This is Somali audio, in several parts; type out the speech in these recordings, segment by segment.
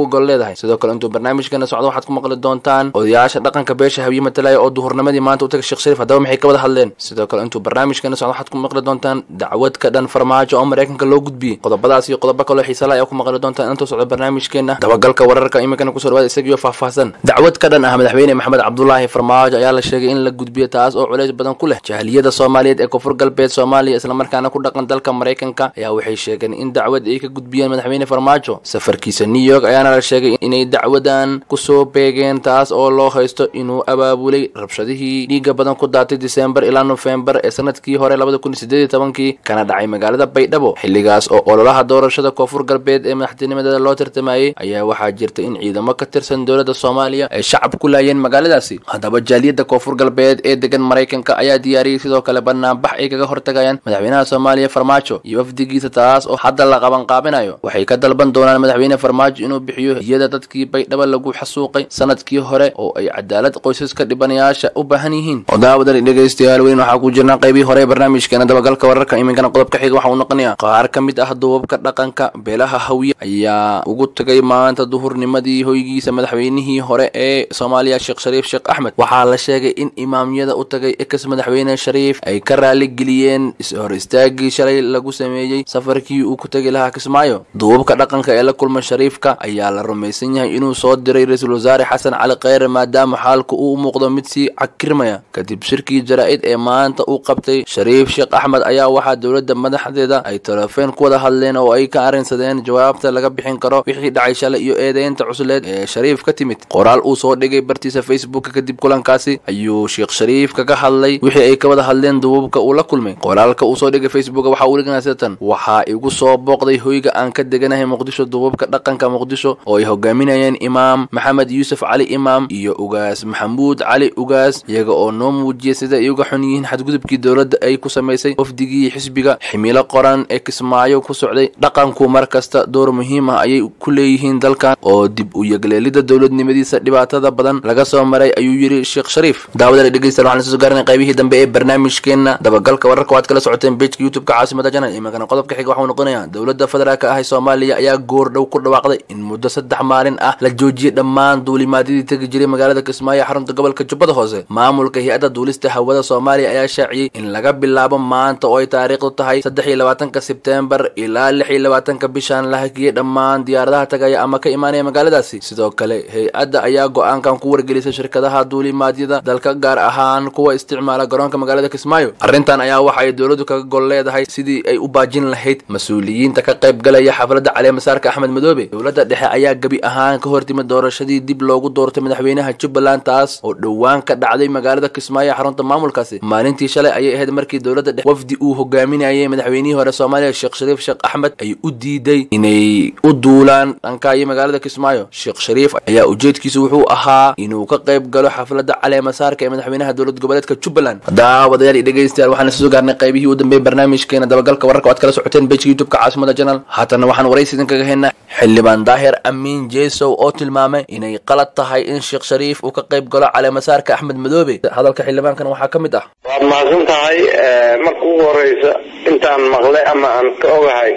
u gol leedahay sidoo kale intuu barnaamijkana socdo waxaad ku maqli doontaan odayaasha dhaqanka beesha hawiye matalaya oo duhurnimadii maanta u tagay sheekh shariif haddaba maxay ka wada hadleen sidoo kale intuu barnaamijkana socdo waxaad ku maqli doontaan dacwad ka dhan farmaajo oo maraykanka loo gudbiyey qodobadaas iyo qodobo kaloo xiisala ayaa ku maqli doontaan intuu socdo barnaamijkeena dabagalka wararka iminkana kusoo dhawaada isagiyo faahfaahsan dacwad ka dhan ah madaxweyne maxamed cabdulaahi farmaajo ayaa la sheegay in la gudbiyo taas oo culays badan ku leh jahiliyada soomaaliyeed ee koonfur galbeed soomaaliya islamarkaana ku dhaqan dalka maraykanka ayaa waxay sheegeen in dacwad ay ka gudbiyeen madaxweyne farmaajo safarkiisa new york ayaana la sheegay inay dacwadan kusoo beegeen taas oo loo haysto inuu abaabulay rabshadihii dhiiga badan ku daatay disembar ilaa nofembar ee sanadkii hore labada kun sideed iyo tobankii kana dhacay magaalada baydhabo xilligaas oo ololaha doorashada koonfur galbeed ee madaxtinimadeeda loo tartamayey ayaa waxaa jirta in ciidamo ka tirsan dowladda soomaaliya ay shacab ku laayeen magaaladaasi haddaba jaaliyadda koonfur galbeed ee degan maraykanka ayaa diyaariyey sidoo kale banaanbax ay kaga hortagayaan madaxweynaha soomaaliya farmaajo iyo wafdigiisa taas oo hadda la qabanqaabinayo waxay ka dalban doonaan madaxweyne farmaajo inuu bixiyo hiyada dadkii baydhabo lagu xasuuqay sanadkii hore oo ay cadaalad qoysaska dhibanayaasha u baahan yihiin odaawadan dhegaystayaal weyn waxaa ku jirnaa qaybihii hore ee barnaamijkeena dabagalka wararka iminkana qodobka xiga waxa uu noqonayaa qaar ka mid ah duubabka dhaqanka beelaha hawiye ayaa ugu tagay maanta duhurnimadii hoygiisa madaxweynihii hore ee soomaaliya sheekh shariif sheekh axmed waxaa la sheegay in imaamyada u tagay ex madaxweyne shariif ay ka raaligeliyeen is-hor istaagii shalay lagu sameeyey safarkii uu ku tegi lahaa kismaayo duubabka dhaqanka ee la kulma shariifka ayaa la rumaysan yahay inuu soo diray ra-iisul wasaare xasan cali kheyre maadaama xaalku uu muuqdo mid sii cakirmaya kadib shirkii jaraa-id ee maanta uu qabtay shariif sheekh axmed ayaa waxaa dowladda madaxdeeda ay telefeen ku wada hadleen oo ay ka arrinsadeen jawaabta laga bixin karo wixii dhacay shalay iyo eedeynta cusleed ee shariif ka timid qoraal uu soo dhigay bartiisa facebooka kadib kulankaasi ayuu sheekh shariif kaga hadlay wixii ay ka wada hadleen duubabka uu la kulmay qoraalka uu soo dhigay facebook waxa uu dhiganaa sidatan waxaa igu soo booqday hoyga aan ka deganahay muqdisho duubabka dhaqanka muqdisho oo ay hogaaminayeen imaam maxamed yuusuf cali imaam iyo ugaas maxamuud cali ugaas iyaga oo noo muujiyay sida ay uga xun yihiin xadgudubkii dowladda ay ku samaysay wafdigii xisbiga ximilo qoran ee kismaayo ku socday dhaqanku mar kasta door muhiim ah ayay ku leeyihiin dalkan oo dib u yegleelida dowladnimadiisa dhibaatada badan laga soo maray ayuu yidhi sheekh shariif daawada dhegeystayaal waxaan soo gaarinay qaybihii dambe ee barnaamijkeena dabagalka wararka waad kala socoteen bejka youtube-ka caasimada janal imankana qodobka xiga waxuu noqonayaa dowladda federaalka ah ee soomaaliya ayaa goor dhow ku dhawaaqday in muddo saddex maalin ah la joojiyey dhammaan duulimaadyadii tegi jiray magaalada kismaayo xarunta gobolka jubbada hoose maamulka hay-adda duulista hawada soomaaliya ayaa shaaciyey in laga bilaabo maanta oo ay taariikhdu tahay saddex iyo labaatanka sebtembar ilaa lix iyo labaatanka bishan la hakiyey dhammaan diyaaradaha tagaya ama ka imaanaya magaaladaasi sidoo kale hay-adda ayaa go-aankan ku wargelisay shirkadaha duulimaadyada dalka gaar ahaan kuwa isticmaala garoonka magaalada kismaayo arrintan ayaa waxa ay dowladdu kaga gol leedahay sidii ay u baajin lahayd mas-uuliyiinta ka qayb galaya xafladda caleemasaarka axmed madoobe dowladda dhexe ayaa gebi ahaan ka hortimid doorashadii dib loogu doortay madaxweynaha jubbaland taas oo dhowaan ka dhacday magaalada kismaayo xarunta maamulkaasi maalintii shalay ayay ahayd markii dowladda dhexe wafdi uu hogaaminayay madaxweynihii hore soomaaliya sheekh shariif sheekh axmed ay u diiday inay u duulaan dhankaayo magaalada kismaayo sheekh shariif ayaa ujeedkiisu wuxuu ahaa inuu ka qayb galo xafladda caleemasaarka ee madaxweynaha dowlad goboleedka jubbaland daawadayaal iyo dhegeystayaal waxaan soo gaarnay qaybihii u dambeeyey barnaamijkeena dabagalka wararka waad kala socoteen bejka youtube-ka caasimada janal haatana waxaan waraysi idinkaga haynaa xildhibaan daahir amiin jesow oo tilmaamay inay qalad tahay in sheekh shariif uu ka qayb galo caleemasaarka axmed madoobe hadalka xildhibaankan waxaa ka mid ah waad mahadsan tahay marka ugu horeysa intaan maqlay ama aan ka ogahay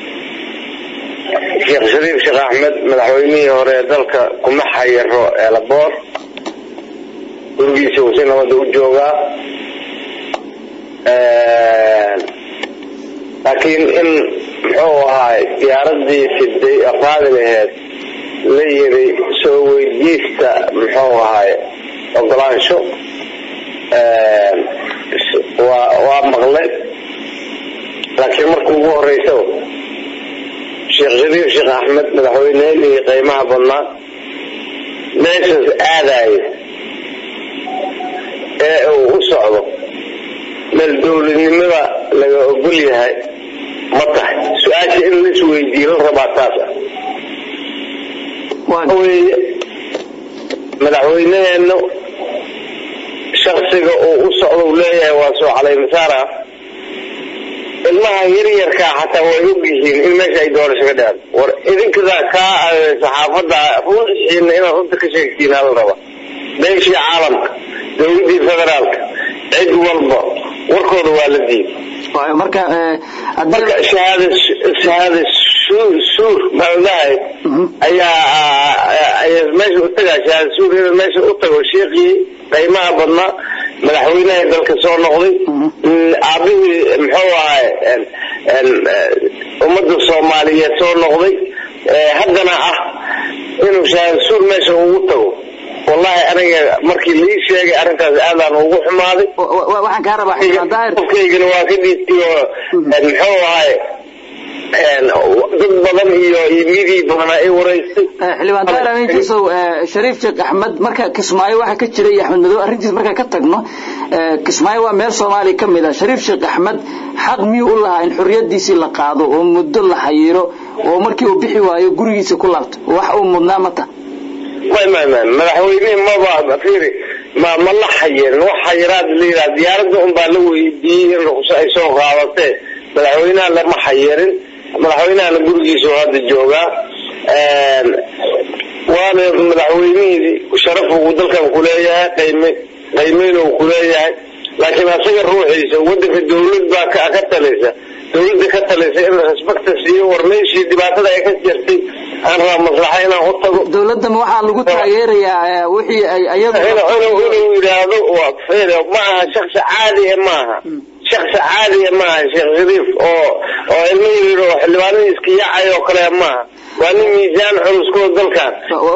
sheekh shariif sheekh axmed madaxweynihii hore ee dalka kuma xayiro eelaboor gurigiisa uu si nabada u joogaa laakiin in muxuu ahaay diyaaradii siday qaadi laheed la yiri soo weydiista muxuu ahaay ogolaansho waa waa maqlay laakiin marka ugu horeysa sheekh shariif sheekh axmed madaxweynehii qiimaha badnaa meeshaas aadayo ee uu u socdo meel dowladnimada laga ogol yahay ma tahay su-aasha in la isweydiiyo la rabaa taas ah weye madaxweyneheena shaksiga uu u socdo u leeyahay waa soo caleymasaara ilmaha yaryarkaa xataa way og yihiin in meesha ay doorasho ka dhacdo war idinkadaa kaa saxaafada ruuxiina inaad runta ka sheegtiin hala raba beeshii caalamka dowladii federaalka cid walba warkooda waa la diiday marka marka shahaada shahaada suur suur maadahay ayaa meesha u tagaa shahaad suur inuu meesha u tago sheekii qiimaha badnaa madaxweynaha dalka soo noqday aabihii muxuu ahay ummadda soomaaliyeed soo noqday haddana ah inuu shahaad suur meesha ugu tago wallahi aniga markii lii sheegay arrintaas aadaan ugu xumaaday waxaan kaa rabaa xildhibaan daahir qofkaygana waa ka dhiistay oo muxuu ahay dad badan iyo midii badan ay wareystay xildhibaan daahir ameenkiisow shariif sheekh axmed marka kismaayo waxa ka jira iyo axmed madow arrintiis markaan ka tagno kismaayo waa meel soomaaliya ka mid ah shariif sheekh axmed xaq miyuu u lahaa in xorriyadiisii la qaado oo muddo la xayiro oo markii uu bixi waayo gurigiisa ku laabto wax uu mudnaa mata may may may madaxweynihi maba fiiri ma ma la xayirin wax xayiraad la yidhaha diyaaradda un baa la weydiiyey in ruqso ay soo qaadatee madaxweynaha lama xayirin madaxweynahana gurigiisa oo hadda joogaa waana madaxweynihii sharaf uu dalkan kuleeyahay qayme qaymeyn uu kuleeyahay laakiin asaga ruuxiisa wadanka dawlad baa ka ka talaysa dawladda ka talaysa in respecta siiyo war meeshii dhibaatada ay ka jirtay aan raba maslaxa inaan u tago dawladda ma waxaa lagu taageerayaa wixii ay ayadu inuu yidhaahdo ma aha shaksi caadi maaha shaksi caadiya maaha sheekh shariif oo oo ilmo yiri oo xildhibaanadii iska yaacay oo kale maaha waa nin miisaan culuskoo dalkan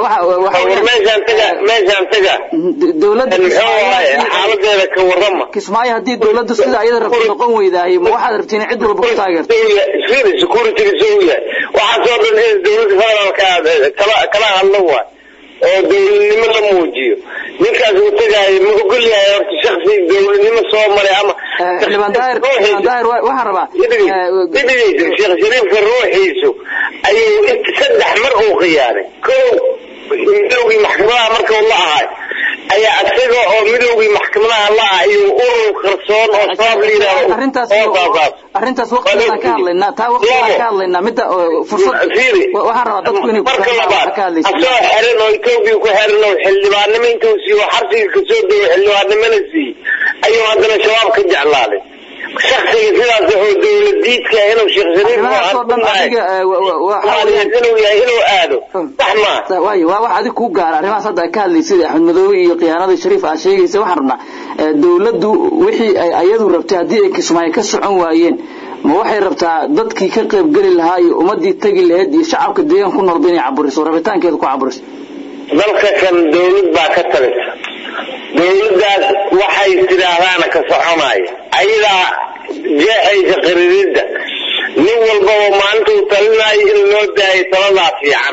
war meeshaan taga meeshaan taga dawladda muxuu ahay xaaladeeda ka warrama kismaayo haddii dawladdu sida ayada rabto noqon weydaahay ma waxaad rabtiin cid walba ku taageerto firi securityga soo yahay waxaasoo dhan in dawladda federaalka kala kala hadlo waay oo dawladnimo la muujiyo ninkaas uu tagaayo ma ogol yahay horta shaksi dawladnimo soo maray ama xildhibaan daahir xildhibaan daahir waxaan rabaa idhigeysa sheekh shariifka ruuxiisu ayuu saddex mar uu khiyaanay ko midowgii maxkamadaha marka uu la ahay ayaa isaga oo midowgii maxkamadaha la ah ayuu urur qarsoon oo sabab la yidhaahdo arrintaas oo baabaas arrintaas waqtigaan ka hadlaynaa taa waqtigaan ka hadlaynaa midda fursad fiiri waxaan rabaa dadku inay marka labaad ka hadlaysa asoo xiran oo etoobiya ku xiran oo xildhibaannimo intuu siiyo xabsiga kasoo dego xildhibaannimona siiyey ayuu haddana shabaab ka jeclaaday shaksiga sidaas oo dawladiidka inuu sheekh shariif arrimahaasoo dhan adiga waxa weeyaan inuu yahay inuu aado sax maa waayo waa wax adig kuu gaara arrimahaas hadda ay ka hadlaysay axmed madoobe iyo khiyaanada shariif aad sheegaysa waxaan rabnaa dawladdu wixii ay ayadu rabtay haddii ay kismaayo ka socon waayeen ma waxay rabtaa dadkii ka qaybgeli lahaa iyo ummadii tegi lahayd iyo shacabka deegaan ku noolba inay caburiso rabitaankeeda ku caburiso dalka kan dawlad baa ka talisa dawladdaas waxay tidhaahdaana ka soconaya ayadaa jeexaysa qariridda nin walbaba maalinta uu talinayo in loo daayo taladaa fiican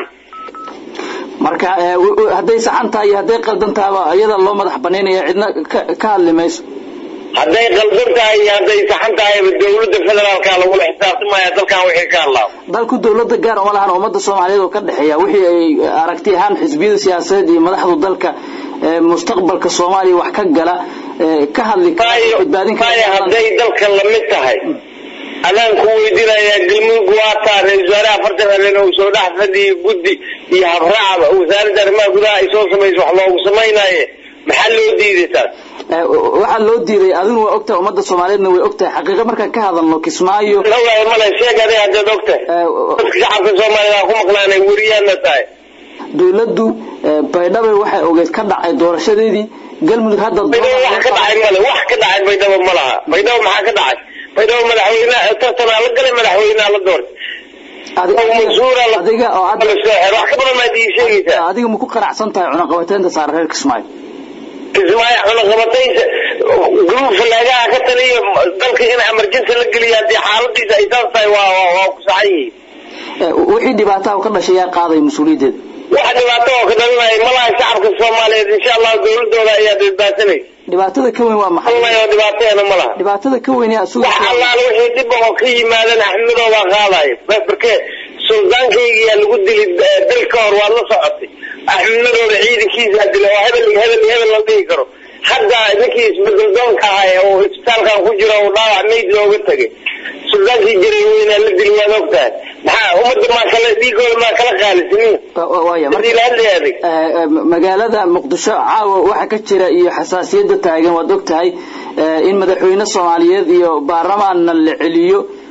marka hadday saxan tahay iyo hadday qaldan tahaba iyada loo madax banaynaya cidna ka hadli mayso hadday qaldan tahay iyo hadday saxan tahayba dawladda federaalka lagula xisaabtamaya dalkan wixii ka hadlaa dalku dawladda gaar uma lahan ummadda soomaaliyeed oo ka dhexeeya wixii ay aragti ahaan xisbiyada siyaasadeed iyo madaxdu dalka mustaqbalka soomaaliya wax ka gala ka hadli kara badbaadin maya hadday dalka lamid tahay adaan ku weydiinayaa galmudug waa taa ra-isul wasaare afartan habeen uu soo dhex fadhiyay guddi iyo habraacba wasaaradda arrimaha gudaha ay soo samayso wax loogu samaynaye maxaa loo diiday taas waxaa loo diiday adinu waa ogtahay ummadda soomaaliyeedna way ogtahay xaqiiqa markaan ka hadalno kismaayo ogaay male sheeg adiga haddaad ogtahay dadka shacabka soomaaliyed aan ku maqnaanay weriyaadna tahay dawladdu baydhabo waxay ogeyd ka dhacay doorashadeedii galmudug hadda baydhabo wax ka dhacay male wax ka dhacay baydhabo ma laha baydhabo maxaa ka dhacay baydhabo madaxweyne tartanaa la galay madaxweynea la doortay mas-uura adiga oo hadda wax ka badan maad ii sheegaysaa adiga ma ku qanacsan tahay cunaqabateynta saara reer kismaayo kismaayo cunaqabataynta gruub falaagaha ka taliya dalka in emergency la geliya haddii xaaladiisa ay saas tahay waa waa waa ku saxan yihiin wixii dhibaataha ka dhashay yaa qaaday mas-uuliyaddeeda wax dhibaato oo ka dhalinaya malaha shacabka soomaaliyeed insha allah dawladooda ayaa badbaadsanaysa dhibaatada ka weyn waa maxay wallahi oo dhibaateena ma laha dhibaatada ka weyn yaa suga wax allaala wixii dhib oo ka yimaadeen axmedoo baa qaadaya barke suldaankaygiyaa lagu dili dal ka hor waad la socotay axmedmadooda ciidankiisaa dila oo hebel iyo hebel iyo hebel la dhihi karo hadda ninkii isbedel doonka ahay oo isbitaalkan ku jiro oo dhaawac mayd looga tegay suldaankii jiray weynaa la dili waad ogtahay maxaa ummadda maa kala dhiigooda maa kala qaalisinin waaya hadii la hadlaya adig magaalada muqdisho caawa waxa ka jira iyo xasaasiyadda taagan waad ogtahay in madaxweyne soomaaliyeed iyo baarlamaanna la celiyo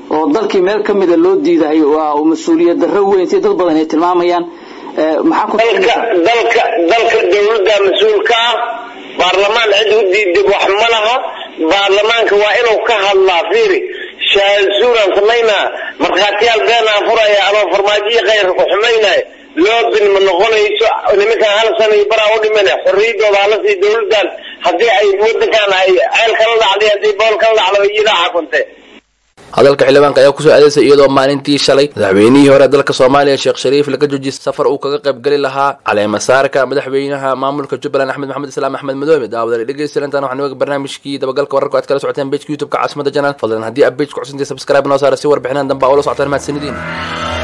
oo dalkii meel ka mida loo diidahay waa mas-uuliyad darro weyn si dad badan ay tilmaamayaan maxaa ku dalka dalka dalka dawladda mas-uulka ah baarlamaan cid u diiday wax ma laha baarlamaanka waa inuu ka hadlaa fiiri shaasuuraan samaynaa markhaatiyaal beenaan furaya ama farmaajiya khayrka ku xumaynaya loobin ma noqonayso nimankan hal sana iyo baraa u dhiman xorriyadooda hala sii dawladdan haddii ay wadankan ay ceel kala dhacday haddii bool kala dhacdo iyadaa xakunte hadalka xildhibaanka ayaa kusoo adeysay iyadoo maalintii shalay madaxweynihii hore dalka soomaaliya sheekh shariif laga joojiyay safar uu kaga qayb geli lahaa caleemasaarka madaxweynaha maamulka jubbaland axmed maxamed islaam axmed madoobe daawadale dhegeysta intaan waxaan oga barnaamijkii dabagalka wararka aad kala socoteen bejka youtube-ka caasimada janal fadlan haddii aad bejka cusubtay subscribe noo saara si warbixinaan dambe aa ula socotaan mahadsanidin